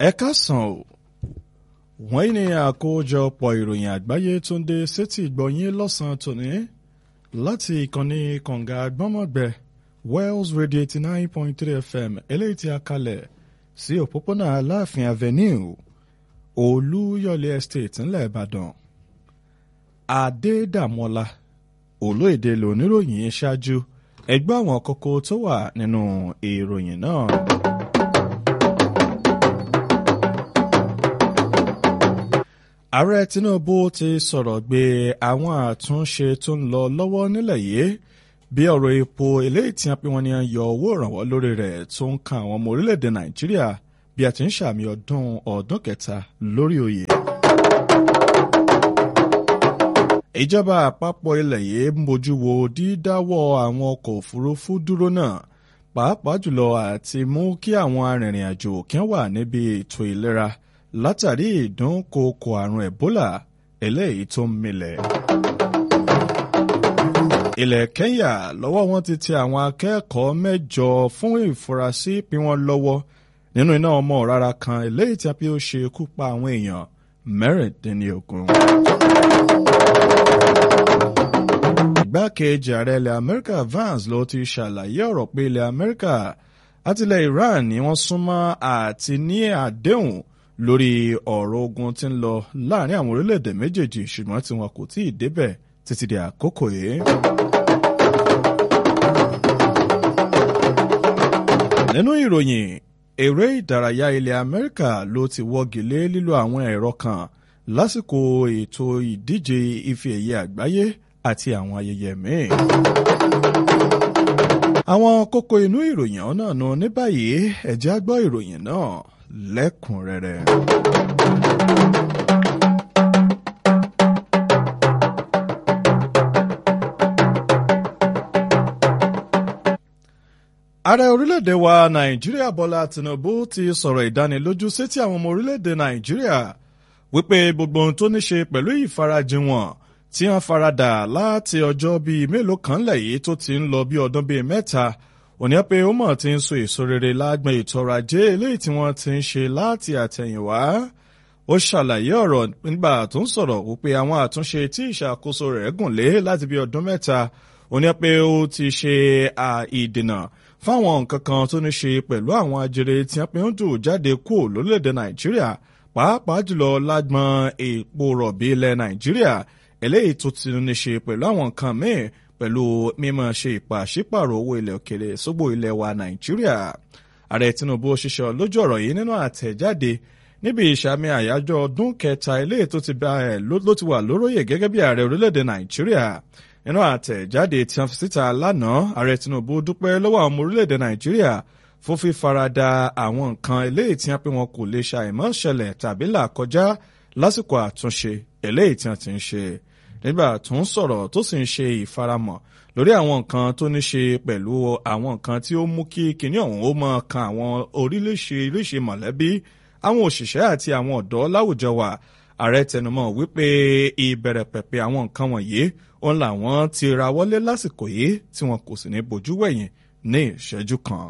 ẹ káàsán o wọ́n ní àkójọpọ̀ ìròyìn àgbáyé tó ń dé sétí ìgbọ̀nyín lọ́sàn-án tòní láti ìkànnì kànga gbọ́mọ̀gbẹ́ Wells Radio eighty nine point three FM eléyìí tí a kalẹ̀ sí òpópónà Aláàfin Avenue Olúyọ̀lé Estate ńlẹ̀ Ìbàdàn Adédàmọ́lá olóyèdè lóníròyìn ṣáájú ẹgbẹ́ àwọn kókó tó wà nínú ìròyìn náà. ààrẹ Tinubu ti sọ̀rọ̀ gbé àwọn àtúnṣe tó ń lọ lọ́wọ́ nílẹ̀ yìí bí ọ̀rọ̀ epo eléyìí tí wọ́n pe wọ́n ní yọ owó ìrànwọ́ lórí rẹ̀ tó ń kan àwọn ọmọ orílẹ̀-èdè Nàìjíríà bí a ti ń ṣàmì ọdún ọdún kẹta lórí oyè. ìjọba àpapọ̀ ilẹ̀ yìí ń bójú wo dídáwọ́ àwọn ọkọ̀ òfurufú dúró náà pàápàá jùlọ àti mú kí àwọn arìnrìn-àjò kí wọ́n wà níbi ètò ìlera látàrí ìdúnkookò àrùn Ebola eléyìí tó ń milẹ̀. ilẹ̀ Kenya lọ́wọ́ wọn ti tẹ àwọn akẹ́kọ̀ọ́ mẹ́jọ fún ìfurasí pí wọ́n lọ́wọ́ nínú iná ọmọ rárá kan eléyìí tí a fi ó ṣe ikú pa àwọn èèyàn mẹ́rìndínlógún. igbákejì ààrẹ ilẹ̀ Amẹ́ríkà Vance ló ti ṣàlàyé ọ̀rọ̀ pé ilẹ̀ Amẹ́ríkà àtìlẹ̀ Iran ni wọ́n súnmọ́ àti ní àdéhùn lórí ọ̀rọ̀ ogun tí ń lọ láàrin àwọn orílẹ̀-èdè méjèèjì ṣùgbọ́n tí wọn kò tí ì débẹ̀ títí di àkókò yìí. nínú ìròyìn eré ìdárayá ilẹ̀ Amẹ́ríkà ló ti wọ́gi lé lílo àwọn ẹ̀rọ kan lásìkò ètò ìdíje ife ẹ̀yẹ àgbáyé àti àwọn ayẹyẹ míì. àwọn kókó inú ìròyìn ọ̀nà nù ní báyìí ẹ jẹ́ á gbọ́ ìròyìn náà lẹ́kùnrẹ́rẹ́. ààrẹ orílẹ̀-èdè wa nàìjíríà bọ́lá tinubu ti sọ̀rọ̀ ìdánilójú sétí àwọn ọmọ orílẹ̀-èdè nàìjíríà wípé gbogbo ohun tó ní ṣe pẹ̀lú ìfarajìn wọn tí wọ́n faradà láti ọjọ́ bíi mélòó kan lẹ́yìn tó ti ń lọ bí ọdún bíi mẹ́ta òní pé ó mọ̀ ti ń so èso rere lágbọn ètò ọrọ̀ ajé eléyìí tí wọ́n ti ń ṣe láti àtẹ̀yìnwá ó ṣàlàyé ọ̀rọ̀ nígbà tó ń sọ̀rọ̀ wípé àwọn àtúnṣe tí ìṣàkóso rẹ̀ gùn lé láti bí ọdún mẹ́ta òní pé ó ti ṣe ìdènà fáwọn nǹkan kan tó ní ṣe pẹ̀lú àwọn ajere tí wọ́n pe ń dùn jáde kú lórílẹ̀‐èdè nàìjíríà pàápàá jùlọ lágbọn epo rọ̀bì ilẹ̀ nàìjíríà eléyìí tó ti ní ṣe pẹ̀lú àwọn nǹkan míì pẹ̀lú mímọ̀ ṣe ìpàṣípàrọ̀ owó ilẹ̀ òkèrè sógbó ilẹ̀ wa nàìjíríà ààrẹ tinubu ṣiṣẹ́ lójú ọ̀rọ̀ yìí nínú àtẹ̀jáde níbi ìṣàmì àyájọ́ ọdún kẹta eléyìí tó ti bá ẹ̀ ló ti wà lóróyè gẹ́gẹ́ bí ààrẹ orílẹ̀-èdè nàìjíríà nínú àtẹ̀jáde tí wọ́n fi síta lánàá ààrẹ tinubu dúpẹ́ lọ́wọ́ àwọn ọmọ orílẹ̀-èdè nàìjíríà fún fífarada àwọn nǹkan eléyìí tí wọ́n pé wọn kò lè ṣàìmọ̀ ṣẹlẹ̀ tàbí là kọjá lásìkò àtúnṣe eléyìí tí wọ́n ti ń ṣe nígbà tó ń sọ̀rọ̀ tó sì ń ṣe ìfaramọ̀ lórí àwọn nǹkan tó ní ṣe pẹ̀lú àwọn nǹkan tí ó mú kí kinní ọ̀hún ó máa kan àwọn oríṣiríṣi mọ̀lẹ́bí àwọn òṣìṣẹ́ àti àwọn ọ̀dọ́ láwùjọ wa ààrẹ tẹnumọ́ wípé ìbẹ̀rẹ̀ pẹ̀pẹ̀ àwọn nǹkan wọ̀nyí òun làwọn ti ra wọlé lásìkò yìí tí wọn kò sì ní bojú wẹ̀yìn ní ìṣẹ́jú kan.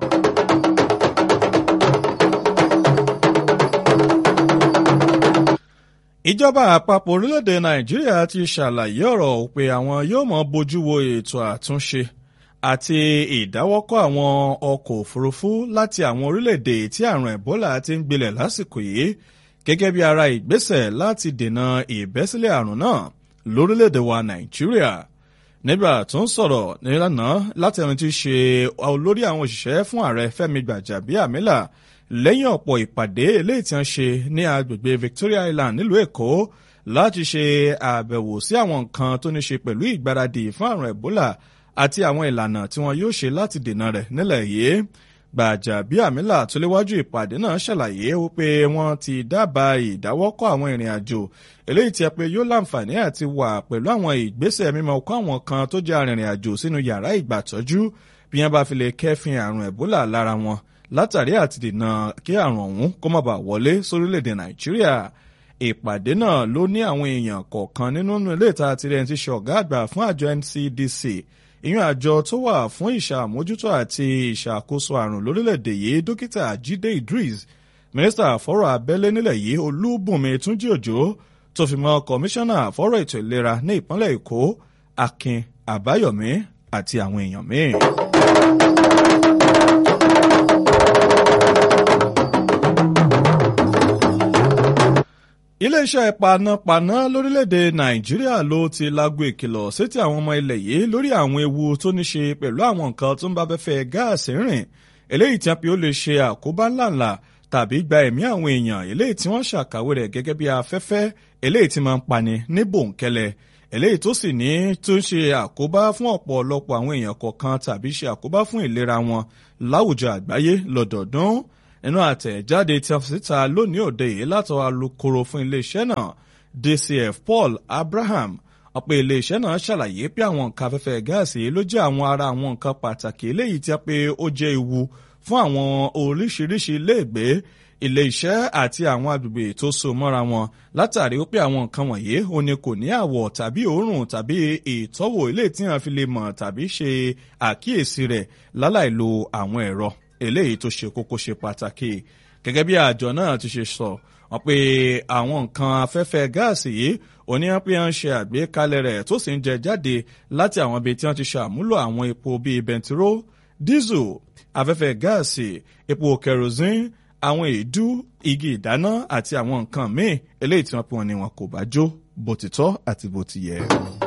ìjọba àpapọ̀ orílẹ̀-èdè nàìjíríà ti ṣàlàyé ọ̀rọ̀ pé àwọn yóò mọ bójú wo ètò àtúnṣe àti ìdáwọ́kọ̀ àwọn ọkọ̀ òfurufú láti àwọn orílẹ̀-èdè tí àrùn ẹ̀bólà ti ń gbilẹ̀ lásìkò yìí gẹ́gẹ́ bí ara ìgbésẹ̀ láti dènà ìbẹ́sílẹ̀ àrùn náà lórílẹ̀-èdè wa nàìjíríà nígbà tó ń sọ̀rọ̀ nílànà láti ẹni tí í ṣe olórí àwọn òṣìṣẹ́ fún ààrẹ fẹ́mi gbàjàbíàmílà lẹ́yìn ọ̀pọ̀ ìpàdé eléyìí tí wọ́n ṣe ní agbègbè Victoria Island nílùú Èkó láti ṣe àbẹ̀wò sí àwọn nǹkan tó ní ṣe pẹ̀lú ìgbáradì fún àrùn Ebola àti àwọn ìlànà tí wọ́n yóò ṣe láti dènà rẹ̀ nílẹ̀ yìí Gbàjàbíàmílà tó léwájú ìpàdé náà ṣàlàyé wípé wọ́n ti dábàá ìdáwọ́kọ̀ àwọn ìrìn àjò eléyìí tí a pé yóò láǹfààní àti wà pẹ̀lú àwọn ìgbésẹ̀ mímọ́ kó àwọn kan tó jẹ́ arìnrìn àjò sínú yàrá ìgbàtọ́jú bí wọ́n bá fi lè kẹ́fìn àrùn Ebola lára wọn látàrí àti dènà kí àrùn ọ̀hún kó má bàa wọlé sórílẹ̀-èdè nàìjíríà ìpàdé náà ló ní àwọn èèyàn kọ̀ọ̀kan nínú ilé ìta tirẹ̀ ti ṣe ọ̀gá àgbà fún àjọ NCDC ìyún àjọ tó wà fún ìṣàmójútó àti ìṣàkóso àrùn lórílẹ̀‐èdè yìí dókítà Jídé Idris mínísítà fọ́rọ̀ abẹ́lé nílẹ̀ yìí olúbùnmi túnjí òjò tó fi mọ́ kọmíṣánná fọ́rọ̀ ètò ìlera ní ìpínlẹ̀ èkó akin àbáyọ̀mí àti àwọn èèyàn míì. iléeṣẹ́ panápaná lórílẹ̀‐èdè nàìjíríà ló ti lágbo ìkìlọ̀ sétí àwọn ọmọ ilẹ̀ yìí lórí àwọn ewu tó ní ṣe pẹ̀lú àwọn nǹkan tó ń bá fẹ́fẹ́ gáàsì rìn eléyìí tí a pè ó lè ṣe àkóbá ńláńlá tàbí gba ẹ̀mí àwọn èèyàn eléyìí tí wọ́n ṣàkàwé rẹ̀ gẹ́gẹ́ bí afẹ́fẹ́ eléyìí tí máa ń pani ní bòńkẹ́lẹ́ eléyìí tó sì ní tó ń ṣe àkóbá fún ọ̀pọ̀lọpọ̀ àwọn èèyàn kọ̀ọ̀kan tàbí ṣe àkóbá fún ìlera wọn láwùjọ àgbáyé lọ́dọọdún nínú àtẹ̀jáde tí a fi síta lónìí òde yìí látọ̀ alukoro fún iléeṣẹ́ náà DCF Paul Abraham ọ̀pọ̀ iléeṣẹ́ náà ṣàlàyé pé àwọn nǹkan afẹ́fẹ́ gáàsì ló jẹ́ àwọn ara àwọn nǹkan pàtàkì eléyìí tí a pé ó jẹ́ ewu fún àwọn oríṣiríṣi iléègbé ilé-iṣẹ́ àti àwọn agbègbè tó so mọ́ra wọn látàrí wípé àwọn nǹkan wọ̀nyí ó ní kò ní àwọ̀ tàbí òórùn tàbí ìtọ́wò ilé tí wọ́n fi lè mọ̀ tàbí ṣe àkíyèsí rẹ̀ láláì lo àwọn ẹ̀rọ eléyìí tó ṣe kókó ṣe pàtàkì gẹ́gẹ́ bí àjọ náà ti ṣe sọ wọ́n pé àwọn nǹkan afẹ́fẹ́ gáàsì yìí oníyàn pé wọ́n ṣe àgbékalẹ̀ rẹ̀ tó sì ń jẹ jáde láti àwọn ibi tí wọ́n ti ṣàmúlò àwọn epo bíi bẹntiró dísù afẹ́fẹ́ gáàsì epo kerosene àwọn èédú igi ìdáná àti àwọn nǹkan míì eléyìí tí wọ́n pè wọ́n ní wọn kò bá jó bó ti tọ́ àti bó ti yẹ.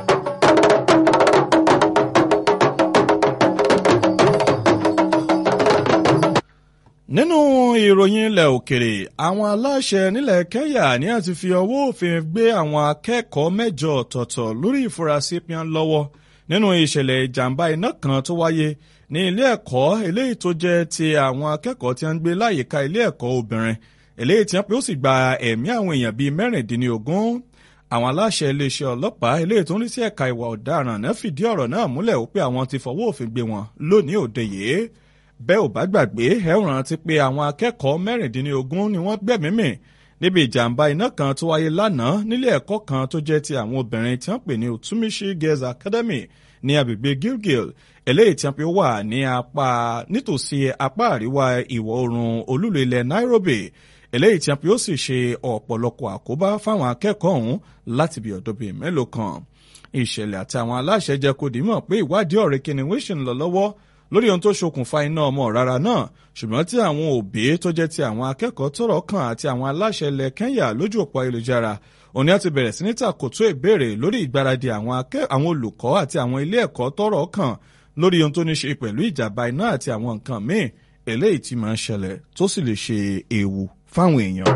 nínú ìròyìn ilẹ̀ òkèrè àwọn aláṣẹ nílẹ̀ Kenya ní àti fi ọwọ́ òfin gbé àwọn akẹ́kọ̀ọ́ mẹ́jọ ọ̀tọ̀ọ̀tọ̀ lórí ìfurasí pín lọ́wọ́ nínú ìṣẹ̀lẹ̀ ìjàmbá iná kan tó wáyé ní ilé ẹ̀kọ́ eléyìí tó jẹ́ ti àwọn akẹ́kọ̀ọ́ tí wọ́n ń gbé láyìíká ilé ẹ̀kọ́ obìnrin eléyìí tí wọ́n pé ó sì gba ẹ̀mí àwọn èèyàn bíi mẹ́rìndínlógún àwọn aláṣẹ iléeṣẹ́ ọlọ́pàá eléyìí tó ń rí sí ẹ̀ka ìwà ọ̀daràn náà fìdí ọ̀rọ̀ náà múlẹ̀ ó pé àwọn ti fọwọ́ òfin gbé wọn lónìí òde yìí bẹ́ẹ̀ ò bá gbàgbé ẹ rántí pé àwọn akẹ́kọ̀ọ́ mẹ́rìndínlógún ni wọ́n gbẹ̀mí mì níbi ìjàmbá iná kan tó wáyé lánàá nílé ẹ̀kọ́ kan tó jẹ́ ti àwọn obìnrin tí wọ́n pè ní Utumishi Girls Academy ní agbègbè Gilgil eléyìí tí wọ́n pe wà ní apá nítòsí apá àríwá ìwọ̀ oòrùn olúlo ilẹ̀ Nairobi eléyìí tí wọ́n pe ó sì ṣe ọ̀pọ̀lọpọ̀ àkóbá fáwọn akẹ́kọ̀ọ́ ọ̀hún láti bí ọ̀dọ́ bíi mélòó kan ìṣẹ̀lẹ̀ àti àwọn aláṣẹ jẹ́ kó dìímọ̀ pé ìwádìí ọ̀rẹ́ kìnìún ṣì ń lọ lọ́wọ́ lórí ohun tó ṣokùnfà iná ọmọ rárá náà ṣùgbọ́n tí àwọn òbí tó jẹ́ ti àwọn akẹ́kọ̀ọ́ tọ́rọ̀ kàn àti àwọn aláṣẹ ilẹ̀ Kenya lójú òpó ayélujára òní àti bẹ̀rẹ̀ sí ní tàkótó ìbéèrè lórí ìgbáradì àwọn olùkọ́ àti àwọn ilé ẹ̀kọ́ tọ́rọ̀ kàn lórí ohun tó ní ṣe pẹ̀lú ìjàmbá iná àti àwọn nǹkan míì eléyìí tí máa ń ṣẹlẹ̀ tó sì lè ṣe ewu fáwọn èèyàn.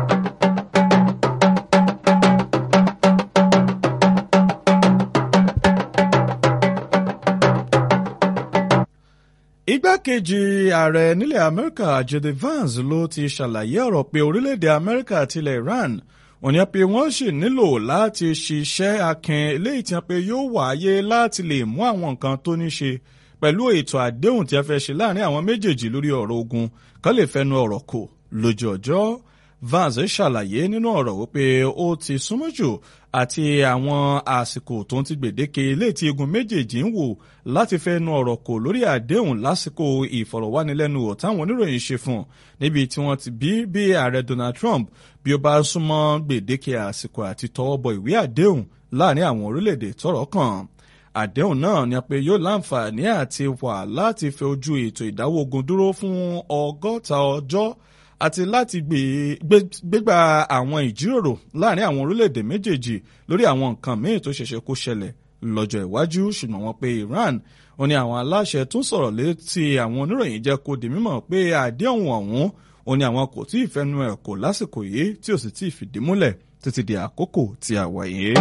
igbákejì ààrẹ nílẹ̀ amẹ́ríkà jede vance ló ti ṣàlàyé ọ̀rọ̀ pé orílẹ̀-èdè amẹ́ríkà àti ilẹ̀ iran wọ́n ní pé wọ́n sì nílò láti ṣiṣẹ́ akin eléyìí tí wọ́n pe yóò wáyé láti lè mú àwọn nǹkan tó ní ṣe pẹ̀lú ètò àdéhùn tí a fẹ́ ṣe láàrin àwọn méjèèjì lórí ọ̀rọ̀ ogun kán lè fẹnu ọ̀rọ̀ kò lójú ọjọ́ vance ṣàlàyé nínú ọ̀rọ̀ wípé ó ti súnmọ́ jù àti àwọn àsìkò tó ń ti gbèdéke ilé tí igun méjèèjì ń wò láti fẹnu ọ̀rọ̀ kò lórí àdéhùn lásìkò ìfọ̀rọ̀wánilẹ́nuwò táwọn oníròyìn ṣe fún níbi tí wọ́n ti bí bí ààrẹ Donald Trump bí ó bá súnmọ́ gbèdéke àsìkò àti tọwọ́ bọ ìwé àdéhùn láàrin àwọn orílẹ̀-èdè tọ́rọ̀ kàn àdéhùn náà ni pé yóò láǹfààní àti wà láti fẹ ojú ètò ìdáwọ́ ogun dúró fún ọgọ́ta ọjọ́ àti láti gbégbá àwọn ìjíròrò láàrin àwọn orílẹ̀-èdè méjèèjì lórí àwọn nǹkan míì tó ṣẹ̀ṣẹ̀ kó ṣẹlẹ̀ lọ́jọ́ iwájú ṣùgbọ́n wọ́n pe Iran ó ní àwọn aláṣẹ tún sọ̀rọ̀ létí àwọn oníròyìn jẹ́ kó di mímọ̀ pé àdéhùn ọ̀hún ó ní àwọn kò tí ì fẹnu ẹ̀ kò lásìkò yìí tí ò sì tí ì fìdí múlẹ̀ títí di àkókò tí a wà yìí.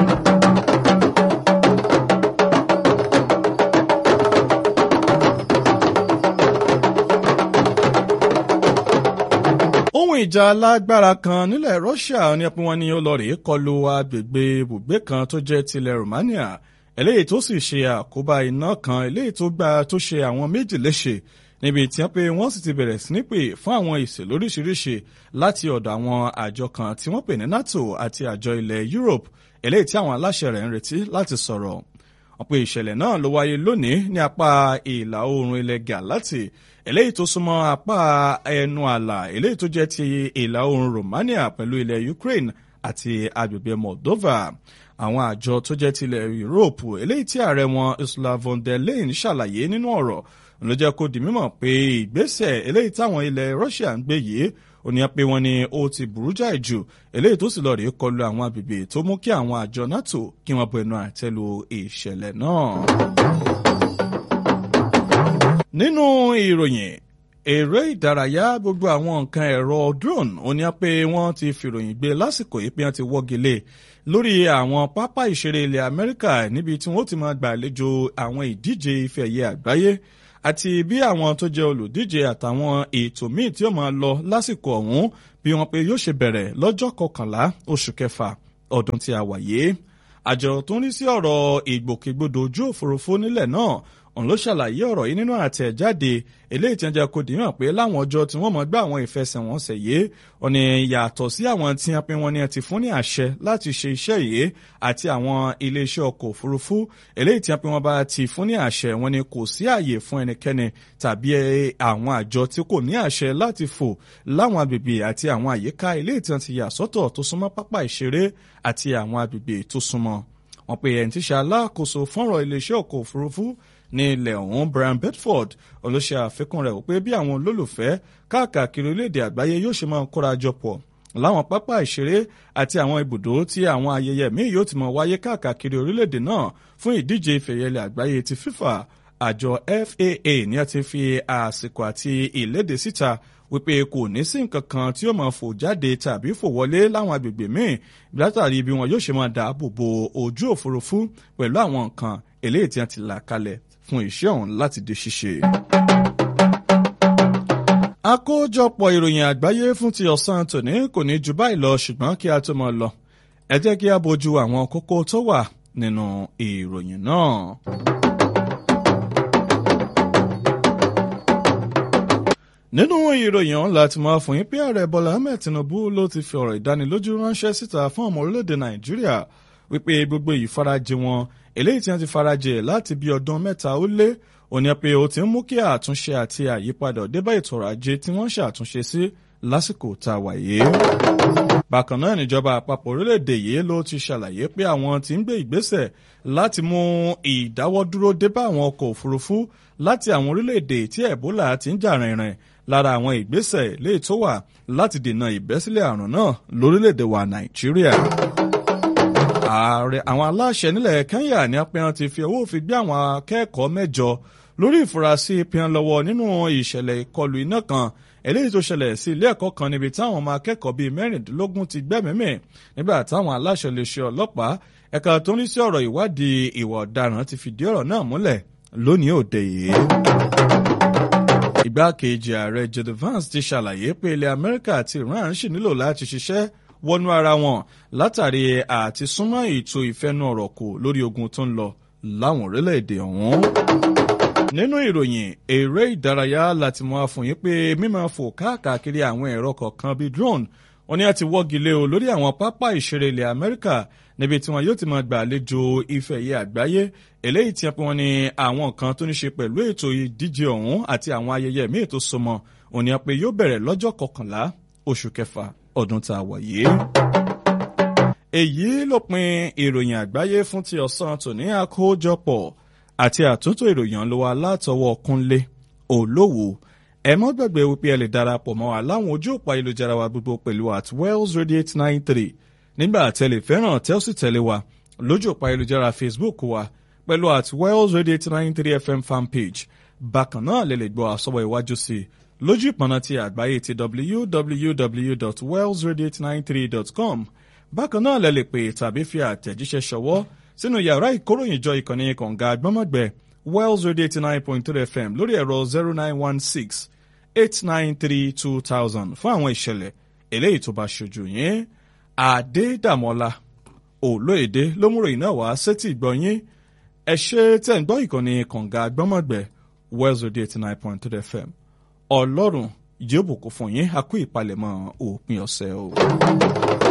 ohun ìjà alágbára kan nílẹ̀ Russia ní ẹpin wọn ni ó lọ rèé kọlu agbègbè ibùgbé kan tó jẹ́ tilẹ̀ Romania eléyìí tó sì ṣe àkóbá iná kan eléyìí tó gba tó ṣe àwọn méjì léṣe níbi tí wọ́n pé wọ́n sì ti bẹ̀rẹ̀ sí ní pè fún àwọn ìsè lóríṣiríṣi láti ọ̀dọ̀ àwọn àjọ kan tí wọ́n pè ní NATO àti àjọ ilẹ̀ Europe eléyìí tí àwọn aláṣẹ rẹ̀ ń retí láti sọ̀rọ̀ wọ́n pe ìṣẹ̀lẹ̀ náà ló wáyé lónìí ní apá ìlà oòrùn ilẹ̀ Galati eléyìí tó súnmọ́ apá ẹnu àlà eléyìí tó jẹ́ ti ìlà oòrùn Romania pẹ̀lú ilẹ̀ Ukraine àti agbègbè Moldova àwọn àjọ tó jẹ́ tilẹ̀ Europe eléyìí tí ààrẹ wọn Ursula von der Leyen ṣàlàyé nínú ọ̀rọ̀ ló jẹ́ kó di mímọ̀ pé ìgbésẹ̀ eléyìí táwọn ilẹ̀ Russia ń gbé yìí ó ní pé wọ́n ní ó ti burú jáì jù eléyìí tó sì lọ rèé kọlu àwọn agbègbè tó mú kí àwọn àjọ NATO kí wọ́n bu ẹnu àtẹ́ lu ìṣẹ̀lẹ̀ náà. nínú ìròyìn eré ìdárayá gbogbo àwọn nǹkan ẹ̀rọ drone ó ní pé wọ́n ti fìròyìn gbé lásìkò yìí pé wọ́n ti wọ́gi lé lórí àwọn pápá ìṣeré ilẹ̀ Amẹ́ríkà níbi tí wọ́n ti máa gbàlejò àwọn ìdíje ife ẹ̀yẹ àgbáyé àti bí àwọn tó jẹ́ olùdíje àtàwọn ètò míì tí ó máa lọ lásìkò ọ̀hún bí wọ́n pé yóò ṣe bẹ̀rẹ̀ lọ́jọ́ kọkànlá oṣù kẹfà ọdún tí a wà yìí àjọ tó ń rí sí ọ̀rọ̀ ìgbòkègbodò ojú òfurufú nílẹ̀ náà òun ló ṣàlàyé ọ̀rọ̀ yìí nínú àtẹ̀jáde eléyìí tí wọ́n jẹ́ kó dìímọ̀ pé láwọn ọjọ́ tí wọ́n mọ̀ gbá àwọn ìfẹsẹ̀wọnsẹ̀ yìí wọ́n ní yàtọ̀ sí àwọn tí wọ́n pe wọ́n ní ti fún ní àṣẹ láti ṣe iṣẹ́ yìí àti àwọn iléeṣẹ́ ọkọ̀ òfurufú eléyìí tí wọ́n pe wọ́n bá ti fún ní àṣẹ wọ́n ní kò sí àyè fún ẹnikẹ́ni tàbí àwọn àjọ tí kò ní àṣẹ láti fò láwọn agbègbè àti àwọn àyíká eléyìí tí wọ́n ti yà sọ́tọ̀ tó súnmọ́ pápá ìṣeré àti àwọn agbègbè tó súnmọ́ wọ́n pe ẹni tí ṣe alákòóso fọ́nrọ̀ iléeṣẹ́ ọkọ̀ òfurufú ní ilẹ̀ ọ̀hún Brian Bedford olóṣè àfikún rẹ̀ wípé bí àwọn olólùfẹ́ káàkiri orílẹ̀-èdè àgbáyé yóò ṣe máa kóra jọ pọ̀ láwọn pápá ìṣeré àti àwọn ibùdó tí àwọn ayẹyẹ míì yóò ti máa wáyé káàkiri orílẹ̀-èdè náà fún ìdíje ìfẹ̀yẹlẹ̀ àgbáyé ti FIFA àjọ FAA ní a ti fi àsìkò àti ìlédè síta wípé kò ní sí nǹkan kan tí ó máa fò jáde tàbí fò wọlé láwọn agbègbè míì látàrí bí wọn yóò ṣe máa dáàbò bo ojú òfurufú pẹ̀lú àwọn nǹkan eléyìí tí wọ́n ti là kalẹ̀ fún iṣẹ́ ọ̀hún láti di ṣíṣe. àkójọpọ̀ ìròyìn àgbáyé fún ti ọ̀sán tòní kò ní ju báyìí lọ ṣùgbọ́n kí a tó máa lọ ẹ jẹ́ kí a bójú àwọn kókó tó wà nínú ìròyìn náà. nínú ìròyìn ọ̀hún láti máa fún yín pé ààrẹ bọ́lá ahmed tinubu ló ti fi ọ̀rọ̀ ìdánilójú ránṣẹ́ síta fún ọmọ orílẹ̀-èdè nàìjíríà wípé gbogbo ìfarajì wọn eléyìí tí wọ́n ti farajì láti bí ọdún mẹ́ta ó lé òní pé ó ti ń mú kí àtúnṣe àti àyípadà débá ètò ọrọ̀ ajé tí wọ́n ṣàtúnṣe sí lásìkò tá a wà yìí. bákan náà níjọba àpapọ̀ orílẹ̀-èdè yìí ló ti ṣàlàyé pé àwọn ti ń gbé ìgbésẹ̀ láti mú ìdáwọ́dúró débá àwọn ọkọ̀ òfurufú láti àwọn orílẹ̀-èdè tí ẹ̀bólà ti ń jà rìnrìn lára àwọn ìgbésẹ̀ léè tó wà láti dènà ìbẹ́sílẹ̀ àrùn náà lórílẹ̀-èdè wa nàìjíríà. ààrẹ àwọn aláṣẹ nílẹ̀ kenya ní apẹ́yàn ti fi owó òfin gbé àwọn akẹ́kọ̀ọ́ mẹ́jọ lórí ìfurasí ìpín lọ́wọ́ nínú ìṣẹ̀lẹ̀ ìkọlù iná kan eléyìí tó ṣẹlẹ̀ sí ilé ẹ̀kọ́ kan níbi táwọn ọmọ akẹ́kọ̀ọ́ bíi mẹ́rìndínlógún ti gbẹ́mìímì nígbà táwọn aláṣẹ lè ṣe ọlọ́pàá ẹ̀ka tó ń rí sí ọ̀rọ̀ ìwádìí ìwà ọ̀daràn ti fìdí ọ̀rọ̀ náà múlẹ̀ lónìí òde yìí igbákejì ààrẹ jede vance ti ṣàlàyé pé ilẹ̀ amẹ́ríkà àti iran ṣì nílò láti ṣiṣẹ́ wọnú ara wọn látàrí àti súnmọ́ ètò ìfẹ́nu ọ̀rọ̀ kù lórí ogun tó ń lọ láwọn orílẹ̀-èdè ọ̀hún. nínú ìròyìn eré ìdárayá láti mọ àfòyín pé mímọ fò káàkiri àwọn ẹ̀rọ kọ̀ọ̀kan bíi drone wọn ni a ti wọ́gi lé o lórí àwọn pápá ìṣeré ilẹ̀ amẹ́ríkà níbi tí wọn yóò ti máa gbàlejò ife ẹ̀yẹ àgbáyé eléyìí tí wọn ní àwọn nǹkan tó ní ṣe pẹ̀lú ètò ìdíje ọ̀hún àti àwọn ayẹyẹ míì tó so mọ́ òní pé yóò bẹ̀rẹ̀ lọ́jọ́ kọkànlá oṣù kẹfà ọdún tá a wà yìí. èyí ló pin ìròyìn àgbáyé fún ti ọ̀sán tòní àkójọpọ̀ àti àtúntò ìròyìn ló wà látọwọ́ kúnlé olówó ẹ mọ́ gbàgbé wípé ẹ lè darapọ̀ mọ́ wa láwọn ojú òpó ayélujára wa gbogbo pẹ̀lú at wells radio eight nine three nígbà tẹ́lẹ̀ fẹ́ràn tẹ́ ó sì tẹ̀lé wa lójú òpó ayélujára facebook wa pẹ̀lú at wells radio eight nine three fm fanpage bákan náà lè lè gbọ́ àsọ̀wọ̀ iwájú sí i lójú ìpọ̀nà ti àgbáyé ti www.wellsradio893.com bákan náà lè lè pè tàbí fi àtẹ̀jíṣẹ́ ṣọwọ́ sínú yàrá ìkóròyìnjọ ìkànnì kọ̀ǹga àgbọ́mọ̀gbẹ́ wells radio eighty nine point three fm lórí ẹ̀rọ zero nine one six eight nine three two thousand fún àwọn ìṣẹ̀lẹ̀ eléyìí tó bá ṣojú yín àdédàmọ́lá olóyèdè lómúròyìn náà wá sétí ìgbọ̀nyín ẹ ṣe tẹ̀ ń gbọ́ ìkànnì kọ̀ǹga àgbọ́mọ̀gbẹ́ wells radio eighty nine point three fm ọlọ́run yóò bùkún fún yín a kú ìpalẹ̀mọ́ òpin ọ̀sẹ̀ o.